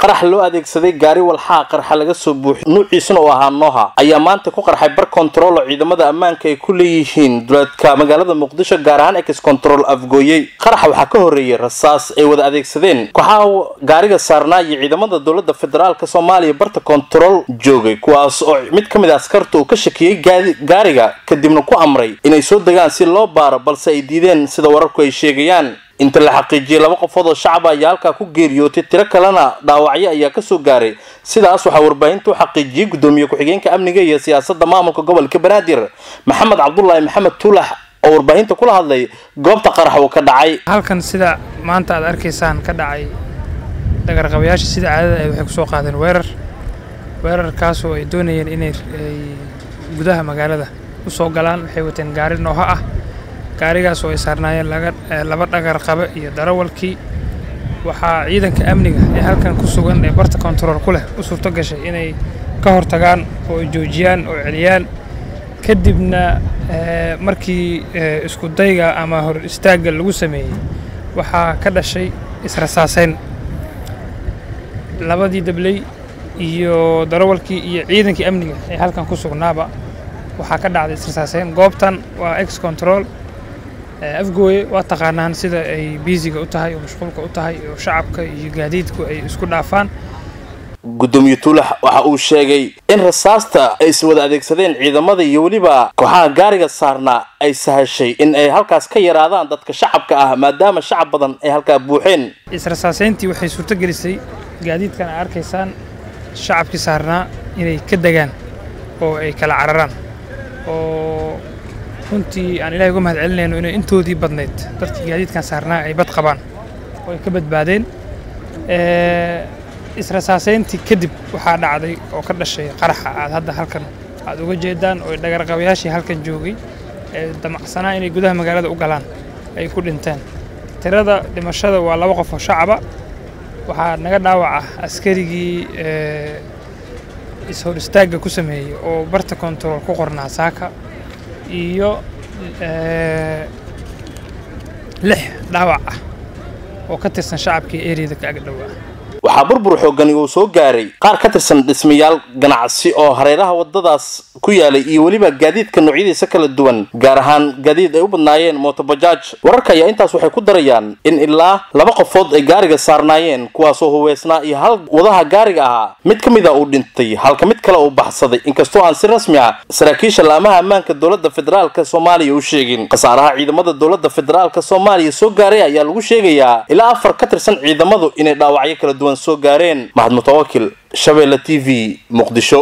qarax loo adeegsaday gaari walxaa qarxa laga soo buuxiy nuuciisuna uu ahaa nooha ayaa maanta ku qarxay bar kontarool oo ciidamada ammaanka ay ku leeyihiin duleedka magaalada muqdisho gaar ahaan ex control afgooyey qaraxa waxaa ka horreeyey rasaas ay wada adeegsadeen kooxaha gaariga saarnaa iyo ciidamada dowladda federaalk soomaaliya barta kontarool joogay kuwaas oo mid ka mid a askarta uu ka shakiyey gaariga kadibna ku amray inay soo degaan si loo baaro balse ay diideen sida wararku ay sheegayaan inta la xaqiijiyey laba qofood oo shacaba ayaa halkaa ku geeriyootay tiro kalena dhaawacyo ayaa kasoo gaaray sidaas waxaa warbaahinta u xaqiijiyey gudoomiye ku-xigeenka amniga iyo siyaasadda maamulka gobolka banaadir maxamed cabdulaahi maxamed tuulax oo warbaahinta kula hadlay goobta qarax uu ka dhacay halkan sida maanta aad arkaysaan ka dhacay dagarqabayaasha sida caadada ay waxay kusoo qaadeen weerar weerarkaasoo ay doonayeen inay gudaha magaalada u soo galaan waxay wateen gaari nooho ah gaarigaas oo ay saarnaayeen laba dhagar qabe iyo darawalkii waxaa ciidanka amniga ee halkan ku sugan ee barta kontarool ku leh u suurto gashay inay ka hortagaan oo ay joojiyaan oo celiyaan kadibna markii isku dayga ama hor istaagga lagu sameeyey waxaa ka dhashay israsaaseyn labadii dabley iyo darawalkii iyo ciidankii amniga ee halkan ku sugnaaba waxaa ka dhacday israsaaseyn goobtan waa ex control afgooye waa taqaanaan sida ay biisiga u tahay oo mashquulka u tahay oo shacabka iyo gaadiidku ay isku dhaafaan gudoomiye tuulax waxa uu sheegay in rasaasta ay is wada adeegsadeen ciidamada iyo weliba kooxaha gaariga saarnaa ay sahashay in ay halkaas ka yaraadaan dadka shacabka ah maadaama shacab badan ay halkaa buuxeen israsaaseyntii waxay suurto gelisay gaadiidkan a arkaysaan shacabkii saarnaa inay ka degaan oo ay kala cararaan oo runtii aan ilahay uga mahad celinayno inay intoodii badnayd dadkii gaadiidkan saarnaa ay bad qabaan oo ay ka badbaadeen israsaaseyntii kadib waxaa dhacday oo ka dhashay qaraxa aad hadda halkan aad uga jeedaan oo dhagarqabayaashii halkan joogay ee damacsanaa inay gudaha magaalada u galaan ay ku dhinteen tirada dhimashada waa laba qof oo shacaba waxaa naga dhaawaca askarigii is-hor istaagga ku sameeyey oo barta kontarool ku qornaa saaka iyo lix dhaawac ah oo ka tirsan shacabkii eriyada ka agdhowa waxaa burbur xoogani uu soo gaaray qaar ka tirsan dhismayaal ganacsi oo hareeraha wadadaas ku yaalay iyo weliba gaadiidka noocyadiisa kala duwan gaar ahaan gaadiid ay u badnaayeen mootobajaaj wararka ayaa intaas waxay ku darayaan in ilaa laba qofood ay gaariga saarnaayeen kuwaasoo huweysnaa iyo hal wadaha gaariga ahaa mid ka mid a uu dhintay halka mid kale uu baxsaday inkastoo aan si rasmi ah saraakiisha laamaha ammaanka dowladda federaalka soomaaliya u sheegin khasaaraha ciidamada dowladda federaalka soomaaliya soo gaaray ayaa lagu sheegayaa ilaa afar ka tirsan ciidamadu inay dhaawacyo kala duwan soo gaareen mahad mutawakil shabeelle t v muqdisho